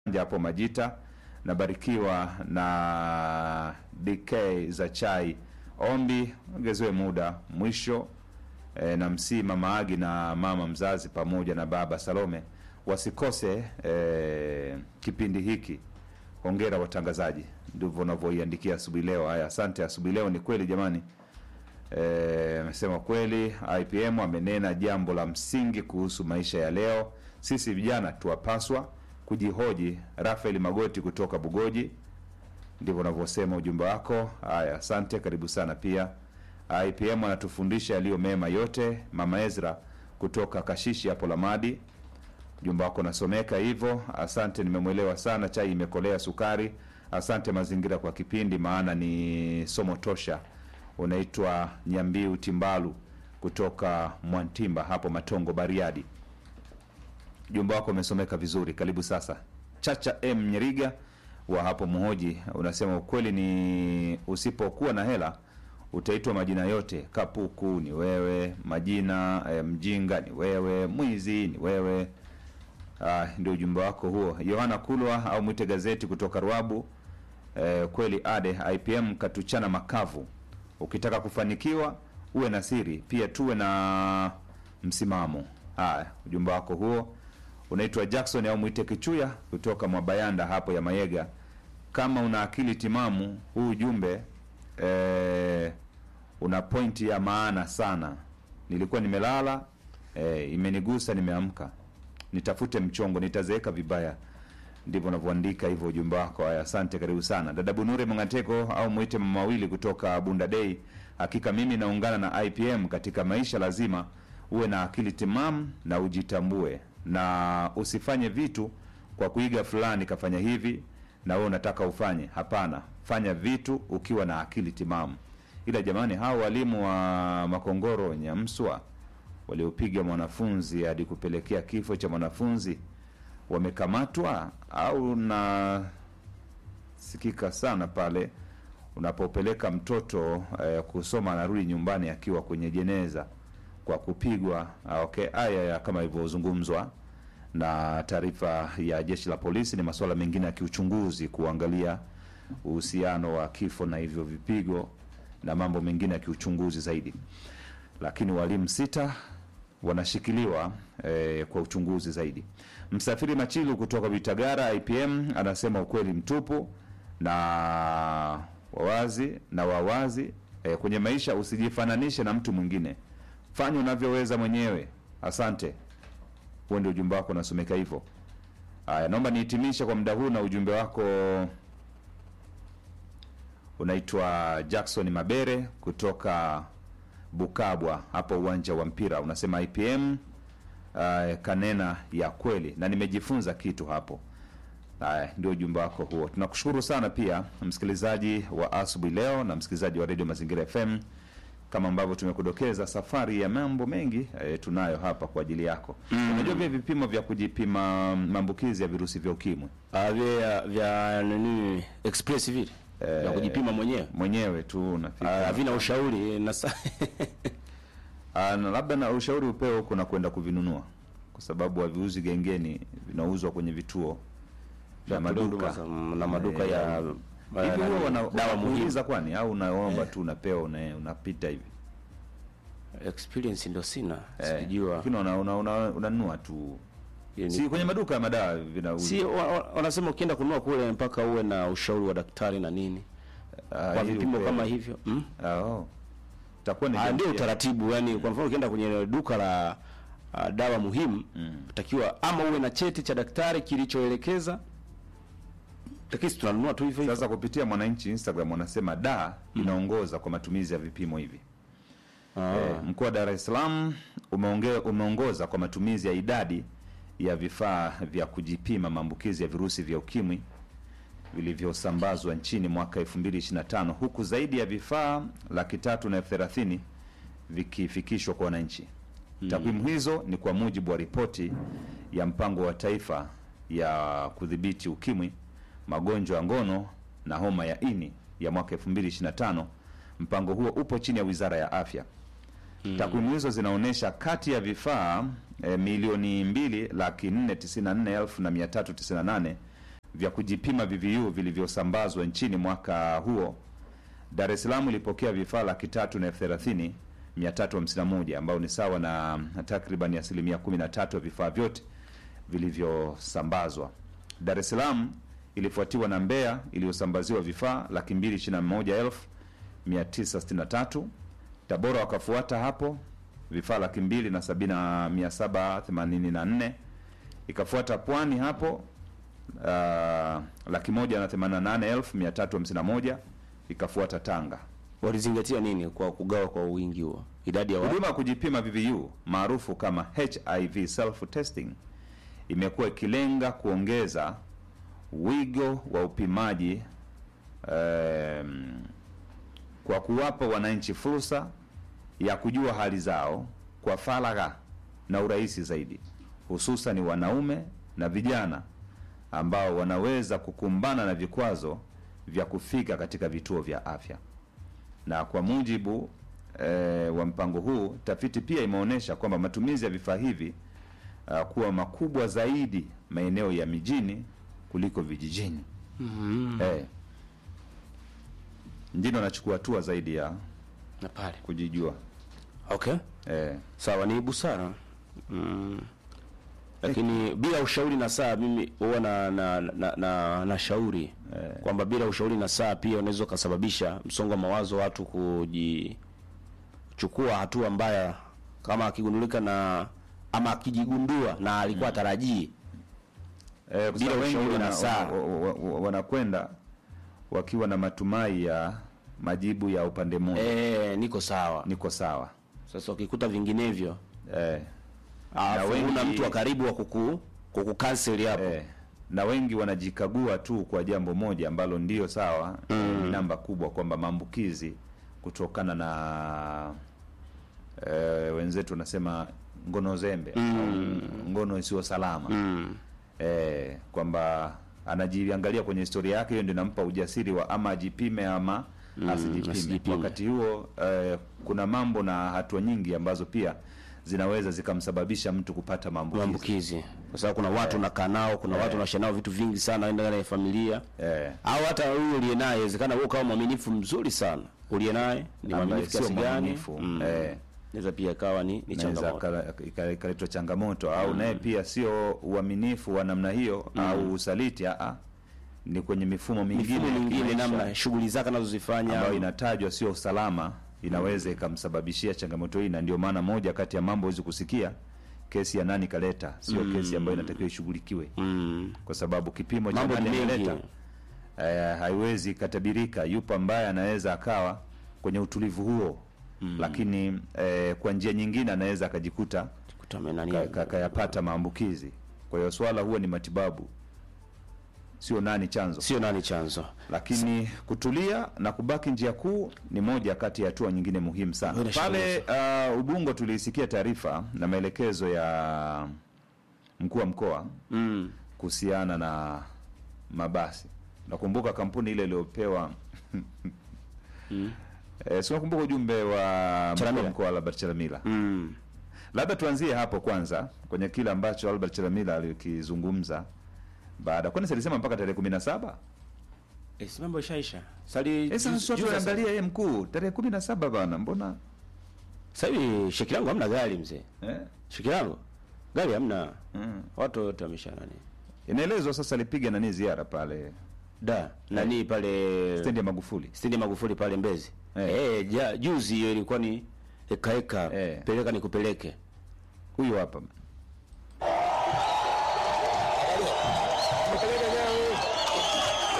hapo Majita. Nabarikiwa na DK za chai. Ombi ongezewe muda mwisho. E, na msii mama Agi na mama mzazi pamoja na baba Salome wasikose e, kipindi hiki. Hongera watangazaji, ndivyo unavyoiandikia asubuhi leo. Haya, asante. Asubuhi leo ni kweli jamani. Amesema kweli, IPM amenena jambo la msingi kuhusu maisha ya leo. Sisi vijana tuwapaswa kujihoji. Rafael Magoti kutoka Bugoji, ndivyo unavyosema ujumbe wako. Haya, asante, karibu sana pia. IPM anatufundisha yaliyo mema yote. Mama Ezra kutoka Kashishi hapo Lamadi, ujumbe wako nasomeka hivyo. Asante, nimemwelewa sana. Chai imekolea sukari. Asante mazingira kwa kipindi, maana ni somo tosha. Unaitwa Nyambiu Timbalu kutoka Mwantimba hapo Matongo, Bariadi. Ujumbe wako umesomeka vizuri, karibu sasa. Chacha M Nyeriga wa hapo Muhoji unasema ukweli ni usipokuwa na hela utaitwa majina yote. Kapuku ni wewe, majina eh, mjinga ni wewe, mwizi ni wewe. Ah, ndio ujumbe wako huo. Yohana Kulwa au mwite gazeti kutoka Ruabu. Eh, kweli ade IPM katuchana makavu. Ukitaka kufanikiwa uwe na siri, pia tuwe na msimamo. Haya, ujumbe wako huo unaitwa Jackson au mwite Kichuya kutoka Mwabayanda hapo ya Mayega. Kama una akili timamu, huu ujumbe eh, una pointi ya maana sana. Nilikuwa nimelala eh, imenigusa, nimeamka, nitafute mchongo, nitazeeka vibaya. Ndivyo unavyoandika hivyo ujumbe wako. Haya, asante, karibu sana dada Bunure Mngateko au mwite mama wawili kutoka Bunda Day. Hakika mimi naungana na IPM katika maisha, lazima uwe na akili timamu na ujitambue, na usifanye vitu kwa kuiga fulani kafanya hivi na wewe unataka ufanye. Hapana, fanya vitu ukiwa na akili timamu. Ila jamani, hao walimu wa Makongoro Nyamswa waliopiga mwanafunzi hadi kupelekea kifo cha mwanafunzi wamekamatwa au nasikika sana pale unapopeleka mtoto eh, kusoma anarudi nyumbani akiwa kwenye jeneza kwa kupigwa. Ah, Okay, haya ya kama ilivyozungumzwa na taarifa ya jeshi la polisi, ni masuala mengine ya kiuchunguzi kuangalia uhusiano wa kifo na hivyo vipigo na mambo mengine ya kiuchunguzi zaidi, lakini walimu sita wanashikiliwa eh, kwa uchunguzi zaidi. Msafiri Machilu kutoka Vitagara IPM anasema ukweli mtupu na wawazi na wawazi eh, kwenye maisha usijifananishe na mtu mwingine, fanya unavyoweza mwenyewe. Asante, huo ndio ujumbe wako unasomeka hivyo. Haya, naomba nihitimishe kwa muda huu na ujumbe wako unaitwa Jackson Mabere kutoka Bukabwa hapo uwanja wa mpira, unasema IPM uh, kanena ya kweli na nimejifunza kitu hapo. Haya, ndio ujumbe wako huo. Tunakushukuru sana pia msikilizaji wa asubuhi leo na msikilizaji wa Radio Mazingira FM. Kama ambavyo tumekudokeza, safari ya mambo mengi e, tunayo hapa kwa ajili yako. Unajua vile vipimo vya kujipima maambukizi ya virusi vya ukimwi Ah, vya vya nini express vile vya kujipima mwenyewe mwenyewe tu Ah, unafika havina ushauri na sa... Ah, na labda na ushauri upeo huko na kwenda kuvinunua, kwa sababu haviuzi gengeni, vinauzwa kwenye vituo vya maduka na maduka ya hivi. Huwa wana- dawa muhimu. wanakuuliza kwani, au unaomba tu unapewa, una- unapita hivi Experience ndio sina, Eh, sijua lakini una- una- una- unanunua tu, si kwenye maduka ya madawa vinauzwa. si wa- wa- wanasema ukienda kununua kule mpaka uwe na ushauri wa daktari na nini Ah, kwa ili vipimo upewe. kama hivyo mm? Ah, oh. Itakuwa ni Ah, jambo ndio pia. utaratibu yani, kwa mfano ukienda kwenye duka la ah, dawa muhimu utakiwa ama uwe na cheti cha daktari kilichoelekeza, lakini si tunanunua tu hivyo hivyo. Sasa kupitia Mwananchi Instagram wanasema da inaongoza kwa matumizi ya vipimo hivi. Ah. Eh, mkoa wa Dar es Salaam umeonge, umeongoza kwa matumizi ya idadi ya vifaa vya kujipima maambukizi ya virusi vya ukimwi vilivyosambazwa nchini mwaka 2025 huku zaidi ya vifaa laki tatu na elfu thelathini vikifikishwa kwa wananchi. Takwimu hizo ni kwa mujibu wa ripoti ya mpango wa taifa ya kudhibiti ukimwi, magonjwa ya ngono na homa ya ini ya mwaka 2025. Mpango huo upo chini ya Wizara ya Afya. Takwimu hizo zinaonyesha kati ya vifaa eh, milioni mbili laki nne tisini na nne elfu na mia tatu tisini na nane vya kujipima VVU vilivyosambazwa nchini mwaka huo, Dar es Salaam ilipokea vifaa laki tatu na elfu thelathini mia tatu hamsini na moja ambao ni sawa na takriban asilimia 13 ya vifaa vyote vilivyosambazwa. Dar es Salaam ilifuatiwa na Mbeya iliyosambaziwa vifaa laki mbili ishirini na moja elfu mia tisa sitini na tatu. Tabora wakafuata hapo vifaa laki mbili na sabini na mia saba themanini na nne. Ikafuata Pwani hapo uh, laki moja na themanini na nane elfu mia tatu hamsini na moja. Ikafuata Tanga. Walizingatia nini kwa kugawa kwa wingi huo, idadi ya watu? Huduma ya kujipima VVU maarufu kama HIV self testing imekuwa ikilenga kuongeza wigo wa upimaji em, kwa kuwapa wananchi fursa ya kujua hali zao kwa faragha na urahisi zaidi, hususan wanaume na vijana ambao wanaweza kukumbana na vikwazo vya kufika katika vituo vya afya. Na kwa mujibu eh, wa mpango huu, tafiti pia imeonyesha kwamba matumizi ya vifaa hivi uh, kuwa makubwa zaidi maeneo ya mijini kuliko vijijini. Eh, mjini wanachukua hatua zaidi ya Na pale kujijua. okay, Eh, sawa, ni busara mm. Lakini bila ushauri na saa, mimi huwa na na, na, na, na shauri kwamba bila ushauri na saa pia unaweza ukasababisha msongo wa mawazo, watu kujichukua hatua mbaya, kama akigundulika na ama akijigundua na alikuwa atarajii eh, kwa Bila sababu wengi ushauri na wana- saa. wa- wa- wa- wanakwenda wakiwa na matumai ya majibu ya upande mmoja, eh, niko sawa. niko sawa Sasa ukikuta vinginevyo, eh, alafu wengi- una mtu wa karibu wa kuku kukukanseli hapo eh, na wengi wanajikagua tu kwa jambo moja ambalo ndio sawa ni namba kubwa kwamba maambukizi kutokana na eh, wenzetu wanasema ngono zembe au ngono isiyo salama mm. eh, kwamba anajiangalia kwenye historia yake, hiyo ndio inampa ujasiri wa ama ajipime ama asijipime. asijipime. Wakati huo eh, kuna mambo na hatua nyingi ambazo pia zinaweza zikamsababisha mtu kupata maambukizi maambukizi kwa sababu kuna watu unakaa nao, kuna watu unaishi nao vitu vingi sana ndani ya familia eh, au hata huyu uliye naye, inawezekana wewe kama mwaminifu mzuri sana uliye naye ni ambaye mwaminifu sio kiasi gani, mwaminifu mm. eh, inaweza pia ikawa ni, ni inaweza changamoto kala- ika- ikaletwa changamoto au naye pia sio uaminifu wa namna hiyo au usaliti aa, ni kwenye mifumo mingine mifumo ya mingine, kimaisha namna shughuli zake anazozifanya ambayo inatajwa sio usalama, inaweza ikamsababishia changamoto hii, na ndio maana moja kati ya mambo hizi kusikia kesi ya nani kaleta, sio kesi ambayo inatakiwa ishughulikiwe, mm. kwa sababu kipimo cha mambo ni nani mengi ameleta eh, haiwezi katabirika. Yupo ambaye anaweza akawa kwenye utulivu huo lakini eh, kwa njia nyingine anaweza akajikuta Kuta nani ka- ka- kayapata maambukizi. Kwa hiyo swala huwa ni matibabu, sio nani chanzo sio nani chanzo lakini kutulia na kubaki njia kuu ni moja kati ya hatua nyingine muhimu sana. Bila shaka Pale uh, Ubungo tuliisikia taarifa na maelekezo ya mkuu wa mkoa mm. kuhusiana na mabasi. Nakumbuka kampuni ile iliyopewa Mm. eh, si unakumbuka ujumbe wa mkuu wa Chalamila. mkoa Albert Chalamila. Mm. Labda tuanzie hapo kwanza kwenye kile ambacho Albert Chalamila alikizungumza baada, kwani silisema mpaka tarehe kumi na saba Eh, si mambo ishaisha sali Eh, sasa juzi- juzi- tuangalia yeye mkuu tarehe kumi na saba bana, mbona sasa hivi sheki langu hamna gari mzee eh? sheki langu gari hamna mm. watu wote wamesha nani Inaelezwa sasa alipiga nani ziara pale da nani pale stendi ya Magufuli stendi ya Magufuli pale Mbezi Eh. eh, ja, juzi hiyo ilikuwa ni eka eka Eh. peleka nikupeleke huyu hapa